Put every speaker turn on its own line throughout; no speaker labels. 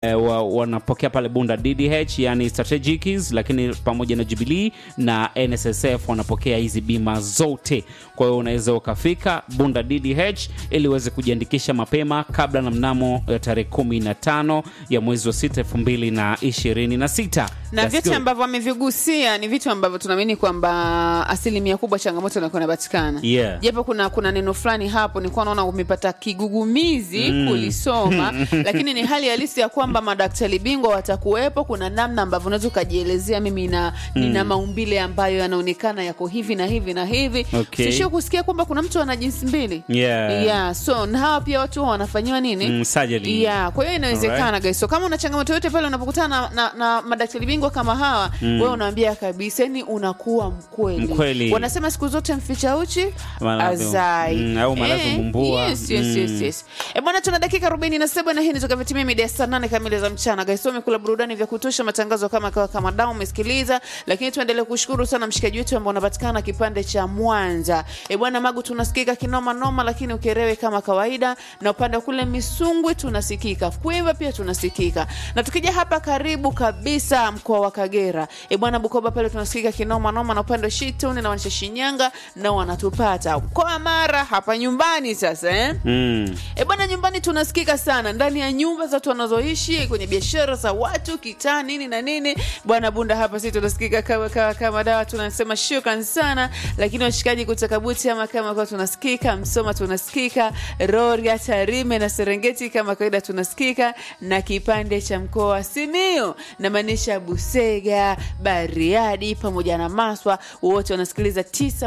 eh, wa, wanapokea pale Bunda DDH yani strategics, lakini pamoja na Jubilee na NSSF wanapokea hizi bima zote. Kwa hiyo unaweza ukafika Bunda DDH ili uweze kujiandikisha mapema kabla na mnamo eh, tarehe kumi na tano ya mwezi wa sita elfu mbili na ishirini na sita
na
That's
vyote
good.
ambavyo amevigusia ni vitu ambavyo tunaamini kwamba asilimia kubwa changamoto inakuwa inapatikana
Yeah.
japo kuna kuna neno fulani hapo nilikuwa naona umepata kigugumizi kulisoma lakini ni hali halisi ya kwamba madaktari bingwa watakuwepo kuna namna ambavyo unaweza ukajielezea mimi na nina maumbile ambayo yanaonekana yako hivi na hivi na hivi
Okay.
sishio kusikia kwamba kuna mtu ana jinsi mbili
Yeah.
yeah. so na hawa pia watu huwa wanafanyiwa nini
Mm, surgery.
yeah. kwa hiyo inawezekana guys so kama una changamoto yote pale unapokutana na, na, na madaktari bingwa kama hawa wewe unaambia kabisa yani unakuwa mkweli.
Mkweli.
wanasema siku zote mficha uchi
Maradhi-
azai
mm, au maradhi
Eh,
mumbua.
yes, yes,
Mm.
yes, yes. E bwana tuna dakika 47 na hii nitoka vitimia media saa nane kamili za mchana guys so umekula burudani vya kutosha matangazo kama kawa kama dao umesikiliza lakini tuendelee kushukuru sana mshikaji wetu ambao unapatikana kipande cha Mwanza e bwana magu tunasikika kinoma noma lakini ukerewe kama kawaida na upande wa kule Misungwi tunasikika Kwimba pia tunasikika na tukija hapa karibu kabisa mkoa wa Kagera e bwana Bukoba pale tunasikika kinoma noma na upande wa Shituni na wanisha Shinyanga na wanatupata mkoa wa Mara hapa nyumbani sasa eh?
Mm.
E bwana, nyumbani tunasikika sana ndani ya nyumba za watu wanazoishi kwenye biashara za watu kitaa nini na nini. Bwana Bunda hapa sisi tunasikika kama kama kama dawa, tunasema shukran sana. Lakini washikaji kutoka Buti ama kama kwa tunasikika, Msoma tunasikika, Rorya, Tarime na Serengeti kama kawaida tunasikika, na kipande cha mkoa wa Simiyu na maanisha Busega, Bariadi pamoja na Maswa, wote wanasikiliza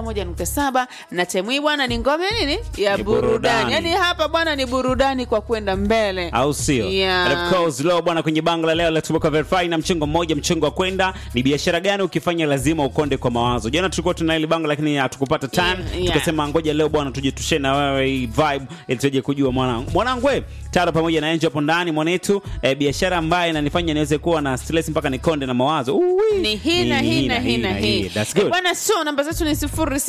91.7 na Temwi bwana, ni ngome nini ya
Ni
burudani,
burudani.
yani hapa bwana ni burudani kwa kwenda mbele
au sio?
Yeah.
And of course leo bwana, kwenye bango la leo la Tuboka Verify na mchongo mmoja, mchongo wa kwenda ni biashara gani ukifanya lazima ukonde kwa mawazo. Jana tulikuwa tuna ile bango lakini hatukupata time,
Yeah, yeah.
tukasema ngoja leo bwana tuje tushe na wewe hii vibe ili tuje kujua mwanangu mwanangu wewe Tara pamoja na Angel hapo ndani mwanetu eh, biashara ambayo inanifanya niweze kuwa na stress mpaka nikonde na mawazo. Uwi.
ni hii na hii na hii na hii
That's
Eh,
good.
bwana so namba zetu ni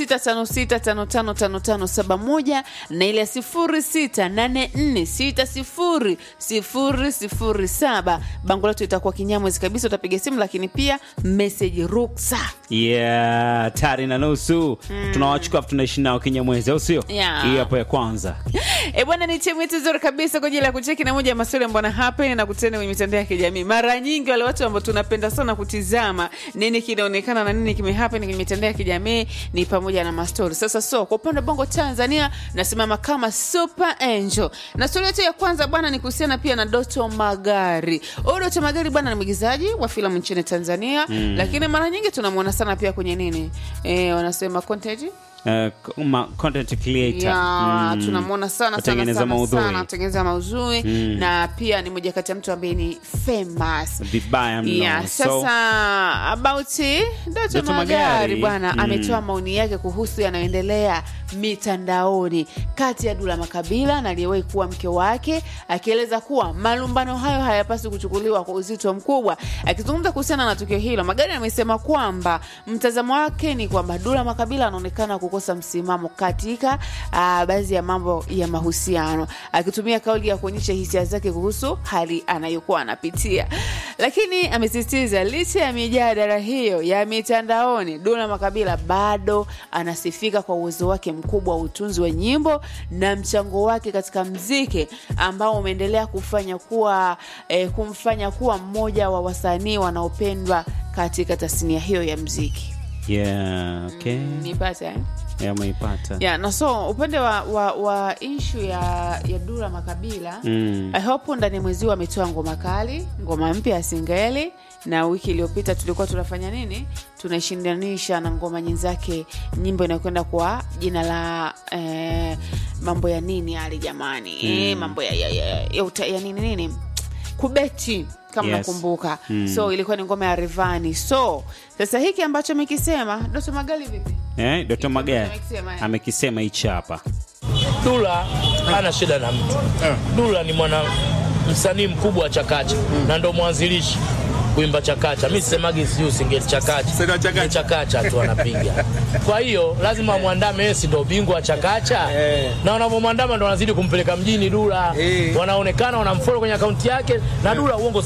0656555571 na ile ya 0684600007 bango letu itakuwa kinyamwezi kabisa utapiga simu lakini pia message ruksa
Yeah, tari na nusu tunawachukua afu tunaishi nao kinyamwezi, au sio?
Yeah.
Hii hapo ya kwanza.
E bwana, ni timu yetu nzuri kabisa kwa ajili ya kucheki na moja ya maswali ambayo hapa na kutana kwenye mitandao ya kijamii. Mara nyingi wale watu ambao tunapenda sana kutizama nini kinaonekana na nini kimehappen kwenye mitandao ya kijamii ni pamoja na mastori. Sasa so kwa upande wa Bongo Tanzania nasimama kama Super Angel, na stori yetu ya kwanza bwana ni kuhusiana pia na Doto Magari. Huyu Doto Magari bwana ni mwigizaji wa filamu nchini Tanzania, lakini mara nyingi tunamwona sana pia kwenye nini eh, wanasema content
Uh, ma- content creator.
ya
Mm.
tunamwona sana sana
Kutengeneza
sana
maudhui.
sana kutengeneza maudhui na pia ni moja kati ya mtu ambaye ni famous
Vibaya mno.
Yeah,
So,
sasa about Doto
Doto
Magari
Magari,
bwana
mm.
ametoa maoni yake kuhusu yanayoendelea mitandaoni kati ya Dula Makabila na aliyewahi kuwa mke wake, akieleza kuwa malumbano hayo hayapaswi kuchukuliwa kwa uzito mkubwa. Akizungumza kuhusiana na tukio hilo, Magari amesema kwamba mtazamo wake ni kwamba Dula Makabila anaonekana kukosa msimamo katika ah, baadhi ya mambo ya mahusiano, akitumia kauli ya kuonyesha hisia zake kuhusu hali anayokuwa anapitia. Lakini amesisitiza licha ya mijadala hiyo ya mitandaoni, Dula Makabila bado anasifika kwa uwezo wake mkubwa wa utunzi wa nyimbo na mchango wake katika mziki ambao umeendelea kufanya kuwa eh, kumfanya kuwa mmoja wa wasanii wanaopendwa katika tasnia hiyo ya mziki.
yeah, okay.
Nipata eh?
Yeah, umeipata.
yeah, na so upande wa, wa, wa inshu ya, ya Dula Makabila
Mm.
I hope ndani ya mwezi huu ametoa ngoma kali, ngoma mpya ya singeli, na wiki iliyopita tulikuwa tunafanya nini, tunaishindanisha na ngoma nyenzake, nyimbo inayokwenda kwa jina la eh, mambo ya nini yale jamani, eh, mambo ya, ya, ya, ya, uta- ya nini nini kubeti kama
Yes.
nakumbuka so ilikuwa ni ngoma ya Rivani. So sasa hiki ambacho amekisema Doto Magali vipi?
Eh, Dr. Magari
amekisema, eh.
amekisema hichi hapa.
Dula hana shida na mtu. Dula ni mwana msanii mkubwa wa Chakacha na ndo mwanzilishi kuimba chakacha. Mimi sisemagi sijui singeli chakacha.
Sema chakacha.
Ni chakacha tu anapiga. Kwa hiyo lazima mwandame yeye si ndio bingwa wa chakacha.
Eh.
Na wanavyomwandama ndo wanazidi kumpeleka mjini Dula.
Eh.
Wanaonekana wanamfollow kwenye akaunti yake na Dula uongo